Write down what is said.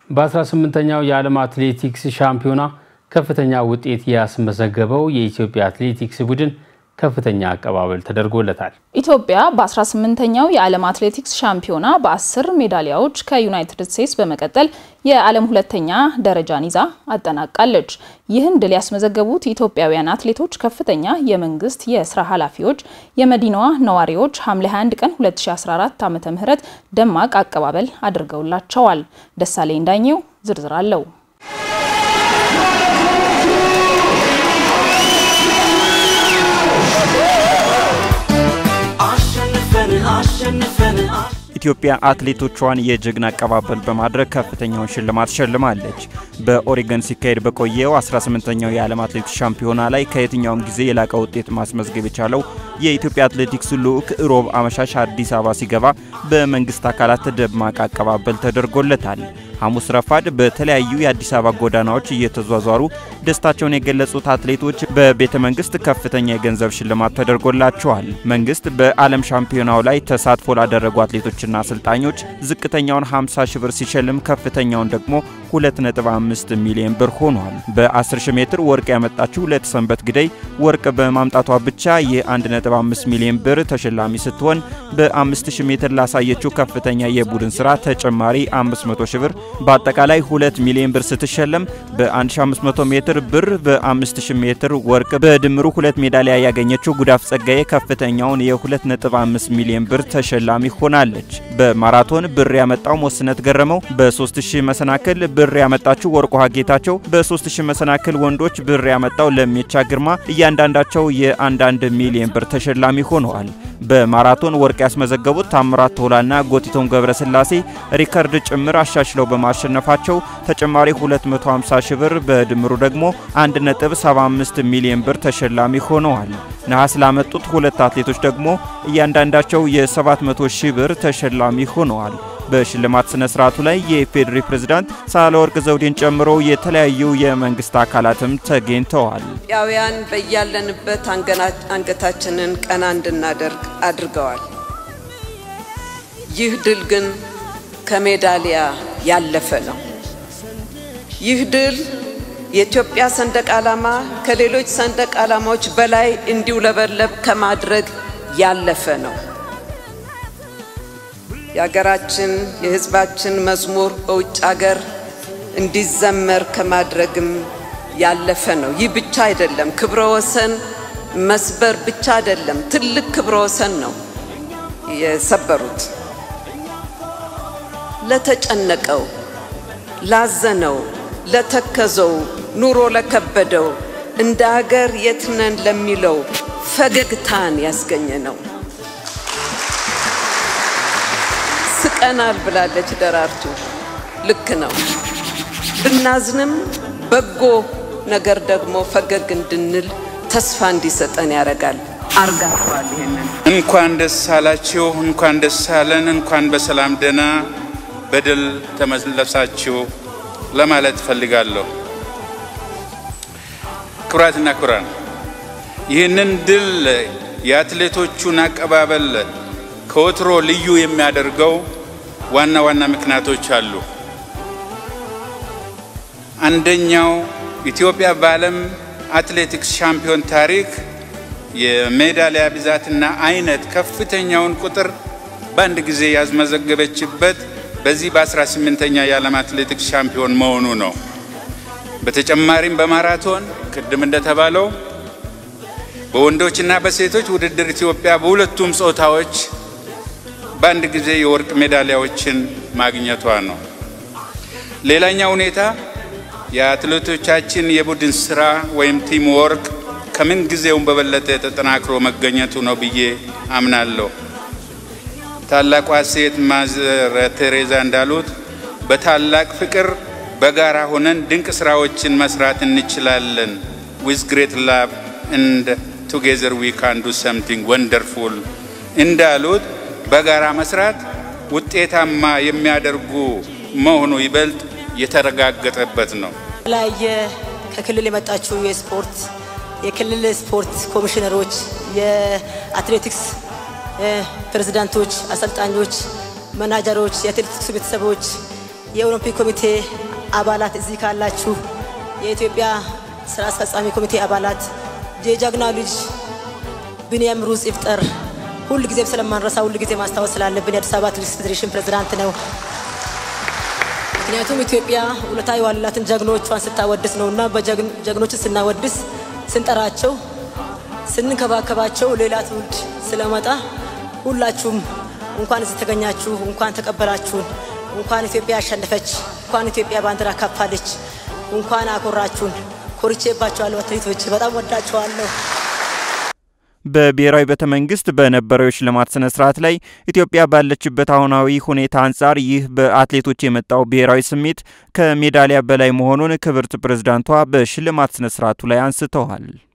በ18ኛው የዓለም አትሌቲክስ ሻምፒዮና ከፍተኛ ውጤት ያስመዘገበው የኢትዮጵያ አትሌቲክስ ቡድን ከፍተኛ አቀባበል ተደርጎለታል። ኢትዮጵያ በ18ኛው የዓለም አትሌቲክስ ሻምፒዮና በ10 ሜዳሊያዎች ከዩናይትድ ስቴትስ በመቀጠል የዓለም ሁለተኛ ደረጃን ይዛ አጠናቃለች። ይህን ድል ያስመዘገቡት ኢትዮጵያውያን አትሌቶች ከፍተኛ የመንግስት የስራ ኃላፊዎች፣ የመዲናዋ ነዋሪዎች ሐምሌ 21 ቀን 2014 ዓ.ም ደማቅ አቀባበል አድርገውላቸዋል። ደሳለኝ ዳኘው ዝርዝር አለው። ኢትዮጵያ አትሌቶቿን የጀግና አቀባበል በማድረግ ከፍተኛውን ሽልማት ሸልማለች። በኦሬገን ሲካሄድ በቆየው 18ኛው የዓለም አትሌቲክስ ሻምፒዮና ላይ ከየትኛውም ጊዜ የላቀ ውጤት ማስመዝገብ የቻለው የኢትዮጵያ አትሌቲክስ ልዑክ ሮብ አመሻሽ አዲስ አበባ ሲገባ በመንግስት አካላት ደማቅ አቀባበል ተደርጎለታል። ሐሙስ ረፋድ በተለያዩ የአዲስ አበባ ጎዳናዎች እየተዟዟሩ ደስታቸውን የገለጹት አትሌቶች በቤተ መንግስት ከፍተኛ የገንዘብ ሽልማት ተደርጎላቸዋል። መንግስት በዓለም ሻምፒዮናው ላይ ተሳትፎ ላደረጉ አትሌቶችና አሰልጣኞች ዝቅተኛውን 50 ሺህ ብር ሲሸልም ከፍተኛውን ደግሞ 2.5 ሚሊዮን ብር ሆኗል። በ10 ሺህ ሜትር ወርቅ ያመጣችው ለተሰንበት ግደይ ወርቅ በማምጣቷ ብቻ የ1.5 ሚሊዮን ብር ተሸላሚ ስትሆን በ5000 ሜትር ላሳየችው ከፍተኛ የቡድን ስራ ተጨማሪ 500 ሺህ ብር በአጠቃላይ 2 ሚሊዮን ብር ስትሸለም በ1500 ሜትር ብር በ5000 ሜትር ወርቅ በድምሩ ሁለት ሜዳሊያ ያገኘችው ጉዳፍ ጸጋዬ ከፍተኛውን የ2.5 ሚሊዮን ብር ተሸላሚ ሆናለች። በማራቶን ብር ያመጣው ሞስነት ገረመው፣ በ3000 መሰናክል ብር ያመጣችው ወርቋ ጌታቸው፣ በ3000 መሰናክል ወንዶች ብር ያመጣው ለሜቻ ግርማ እያንዳንዳቸው የአንዳንድ ሚሊዮን ብር ተሸላሚ ሆነዋል። በማራቶን ወርቅ ያስመዘገቡት ታምራት ቶላና ጎቲቶም ገብረስላሴ ሪከርድ ጭምር አሻሽለው በማሸነፋቸው ተጨማሪ 250 ሺህ ብር በድምሩ ደግሞ 1.75 ሚሊዮን ብር ተሸላሚ ሆነዋል። ነሐስ ላመጡት ሁለት አትሌቶች ደግሞ እያንዳንዳቸው የ700 ሺህ ብር ተሸላሚ ሆነዋል። በሽልማት ስነ ስርዓቱ ላይ የኢፌዴሪ ፕሬዝዳንት ሳህለወርቅ ዘውዴን ጨምሮ የተለያዩ የመንግስት አካላትም ተገኝተዋል። ኢትዮጵያውያን በያለንበት አንገታችንን ቀና እንድናደርግ አድርገዋል። ይህ ድል ግን ከሜዳሊያ ያለፈ ነው። ይህ ድል የኢትዮጵያ ሰንደቅ ዓላማ ከሌሎች ሰንደቅ ዓላማዎች በላይ እንዲውለበለብ ከማድረግ ያለፈ ነው። የሀገራችን የሕዝባችን መዝሙር በውጭ ሀገር እንዲዘመር ከማድረግም ያለፈ ነው። ይህ ብቻ አይደለም፣ ክብረ ወሰን መስበር ብቻ አይደለም፣ ትልቅ ክብረ ወሰን ነው የሰበሩት። ለተጨነቀው፣ ላዘነው፣ ለተከዘው፣ ኑሮ ለከበደው፣ እንደ ሀገር የት ነን ለሚለው ፈገግታን ያስገኘ ነው። ስቀናል ብላለች ደራርቱ። ልክ ነው። ብናዝንም በጎ ነገር ደግሞ ፈገግ እንድንል ተስፋ እንዲሰጠን ያደርጋል። አርጋችኋል። ይሄንን እንኳን ደስ አላችሁ፣ እንኳን ደስ አለን፣ እንኳን በሰላም ደህና በድል ተመለሳችሁ ለማለት እፈልጋለሁ። ክቡራትና ክቡራን ይህንን ድል የአትሌቶቹን አቀባበል ከወትሮ ልዩ የሚያደርገው ዋና ዋና ምክንያቶች አሉ። አንደኛው ኢትዮጵያ በዓለም አትሌቲክስ ሻምፒዮን ታሪክ የሜዳሊያ ብዛትና አይነት ከፍተኛውን ቁጥር በአንድ ጊዜ ያስመዘገበችበት በዚህ በ18ኛ የዓለም አትሌቲክስ ሻምፒዮን መሆኑ ነው። በተጨማሪም በማራቶን ቅድም እንደተባለው በወንዶችና በሴቶች ውድድር ኢትዮጵያ በሁለቱም ጾታዎች በአንድ ጊዜ የወርቅ ሜዳሊያዎችን ማግኘቷ ነው። ሌላኛው ሁኔታ የአትሌቶቻችን የቡድን ስራ ወይም ቲም ወርክ ከምን ጊዜውም በበለጠ ተጠናክሮ መገኘቱ ነው ብዬ አምናለሁ። ታላቋ ሴት ማዘር ቴሬዛ እንዳሉት በታላቅ ፍቅር በጋራ ሆነን ድንቅ ስራዎችን መስራት እንችላለን። ዊዝ ግሬት ላቭ እንድ ቱጌዘር ዊ ካን ዱ ሰምቲንግ ወንደርፉል እንዳሉት በጋራ መስራት ውጤታማ የሚያደርጉ መሆኑ ይበልጥ የተረጋገጠበት ነው። የተለያየ ከክልል የመጣችው የስፖርት የክልል ስፖርት ኮሚሽነሮች፣ የአትሌቲክስ ፕሬዝዳንቶች፣ አሰልጣኞች፣ መናጀሮች፣ የአትሌቲክስ ቤተሰቦች፣ የኦሎምፒክ ኮሚቴ አባላት እዚህ ካላችሁ፣ የኢትዮጵያ ስራ አስፈጻሚ ኮሚቴ አባላት፣ የጀግናው ልጅ ቢንያም ሩዝ ይፍጠር ሁል ጊዜም ስለማንረሳ ሁል ጊዜ ማስታወስ ስላለብን የአዲስ አበባ አትሌቲክስ ፌዴሬሽን ፕሬዝዳንት ነው። ምክንያቱም ኢትዮጵያ ውለታ የዋሉላትን ጀግኖቿን ስታወድስ ነው እና በጀግኖችን ስናወድስ ስንጠራቸው ስንንከባከባቸው ሌላ ትውልድ ስለመጣ ሁላችሁም እንኳን እዚህ ተገኛችሁ፣ እንኳን ተቀበላችሁን፣ እንኳን ኢትዮጵያ አሸነፈች፣ እንኳን ኢትዮጵያ ባንዲራ ካፋለች፣ እንኳን አኮራችሁን። ኮርቼባችኋለሁ አትሌቶች፣ በጣም ወዳችኋለሁ። በብሔራዊ ቤተ መንግስት በነበረው የሽልማት ስነ ስርዓት ላይ ኢትዮጵያ ባለችበት አሁናዊ ሁኔታ አንጻር ይህ በአትሌቶች የመጣው ብሔራዊ ስሜት ከሜዳሊያ በላይ መሆኑን ክብርት ፕሬዝዳንቷ በሽልማት ስነ ስርዓቱ ላይ አንስተዋል።